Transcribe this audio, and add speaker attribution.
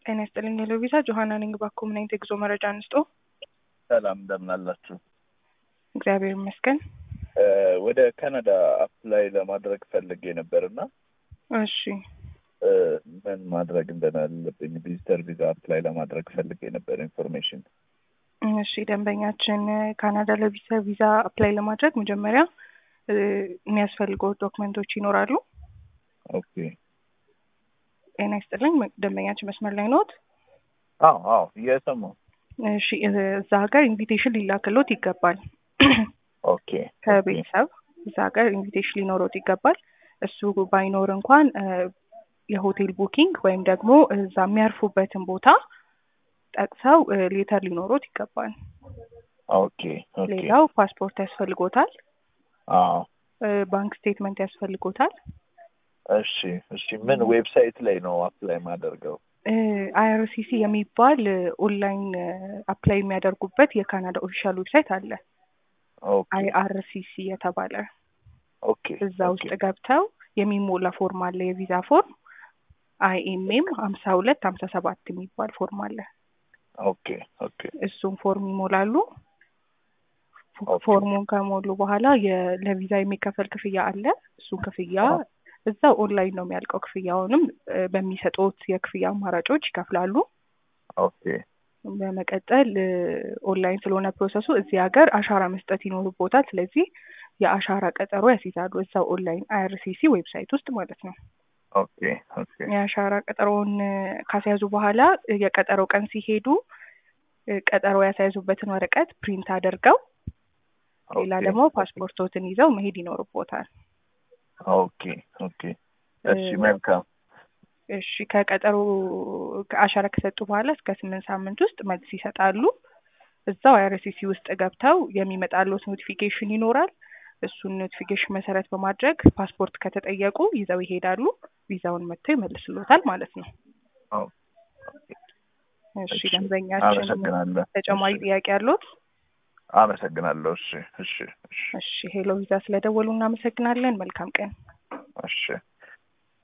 Speaker 1: ጤና ይስጥልኝ ሄሎ ቪዛ ጆሀና ነኝ። እባክዎ ምን አይነት የጉዞ መረጃ እንስጦ?
Speaker 2: ሰላም እንደምን አላችሁ?
Speaker 1: እግዚአብሔር ይመስገን።
Speaker 2: ወደ ካናዳ አፕላይ ለማድረግ ፈልጌ ነበር እና
Speaker 1: እሺ
Speaker 2: ምን ማድረግ እንዳለብኝ ቪዚተር ቪዛ አፕላይ ለማድረግ ፈልጌ ነበር ኢንፎርሜሽን።
Speaker 1: እሺ ደንበኛችን ካናዳ ለቪዚተር ቪዛ አፕላይ ለማድረግ መጀመሪያ የሚያስፈልገው ዶክመንቶች ይኖራሉ።
Speaker 2: ኦኬ
Speaker 1: ጤና ይስጥልኝ ደንበኛችን መስመር ላይ ኖት?
Speaker 2: አዎ አዎ እየሰማሁ
Speaker 1: እሺ እዛ ሀገር ኢንቪቴሽን ሊላክሎት ይገባል።
Speaker 2: ኦኬ
Speaker 1: ከቤተሰብ እዛ ሀገር ኢንቪቴሽን ሊኖሮት ይገባል። እሱ ባይኖር እንኳን የሆቴል ቡኪንግ ወይም ደግሞ እዛ የሚያርፉበትን ቦታ ጠቅሰው ሌተር ሊኖሮት ይገባል።
Speaker 2: ኦኬ ኦኬ
Speaker 1: ሌላው ፓስፖርት ያስፈልጎታል።
Speaker 2: አዎ
Speaker 1: ባንክ ስቴትመንት ያስፈልጎታል።
Speaker 2: እሺ እሺ ምን ዌብሳይት ላይ ነው አፕላይ ማደርገው?
Speaker 1: አይአርሲሲ የሚባል ኦንላይን አፕላይ የሚያደርጉበት የካናዳ ኦፊሻል ዌብሳይት አለ።
Speaker 2: ኦኬ
Speaker 1: አይአርሲሲ የተባለ
Speaker 2: ኦኬ
Speaker 1: እዛ ውስጥ ገብተው የሚሞላ ፎርም አለ፣ የቪዛ ፎርም አይኤምኤም ሀምሳ ሁለት ሀምሳ ሰባት የሚባል ፎርም አለ።
Speaker 2: ኦኬ ኦኬ
Speaker 1: እሱን ፎርም ይሞላሉ።
Speaker 2: ኦኬ።
Speaker 1: ፎርሙን ከሞሉ በኋላ የ- ለቪዛ የሚከፈል ክፍያ አለ። እሱን ክፍያ እዛው ኦንላይን ነው የሚያልቀው። ክፍያውንም እ፣ በሚሰጡት የክፍያ አማራጮች ይከፍላሉ።
Speaker 2: ኦኬ
Speaker 1: በመቀጠል እ፣ ኦንላይን ስለሆነ ፕሮሰሱ እዚህ ሀገር አሻራ መስጠት ይኖርቦታል። ስለዚህ የአሻራ ቀጠሮ ያስይዛሉ እዛው ኦንላይን አይአርሲሲ ዌብሳይት ውስጥ ማለት ነው።
Speaker 2: ኦኬ ኦኬ
Speaker 1: የአሻራ ቀጠሮውን እ፣ ካስያዙ በኋላ እ፣ የቀጠሮ ቀን ሲሄዱ እ፣ ቀጠሮ ያስያዙበትን ወረቀት ፕሪንት አድርገው ሌላ
Speaker 2: ኦኬ፣
Speaker 1: ደግሞ ፓስፖርቶትን ይዘው መሄድ ይኖርቦታል።
Speaker 2: ኦኬ ኦኬ እሺ መልካም
Speaker 1: እሺ ከቀጠሮ አሻራ ከሰጡ በኋላ እስከ ስምንት ሳምንት ውስጥ መልስ ይሰጣሉ። እዛው አይአርሲሲ ውስጥ ገብተው የሚመጣሉት ኖቲፊኬሽን ይኖራል። እሱን ኖቲፊኬሽን መሰረት በማድረግ ፓስፖርት ከተጠየቁ ይዘው ይሄዳሉ። ቪዛውን መጥተው ይመልስሎታል ማለት ነው።
Speaker 2: ኦ፣
Speaker 1: እሺ
Speaker 2: እሺ፣
Speaker 1: ደንበኛችን
Speaker 2: አመሰግናለሁ።
Speaker 1: ተጨማሪ
Speaker 2: እሺ፣
Speaker 1: ጥያቄ አሉት?
Speaker 2: አመሰግናለሁ። እሺ እሺ እሺ
Speaker 1: እሺ ሄሎ ቪዛ ስለደወሉ እናመሰግናለን። መልካም ቀን።
Speaker 2: እሺ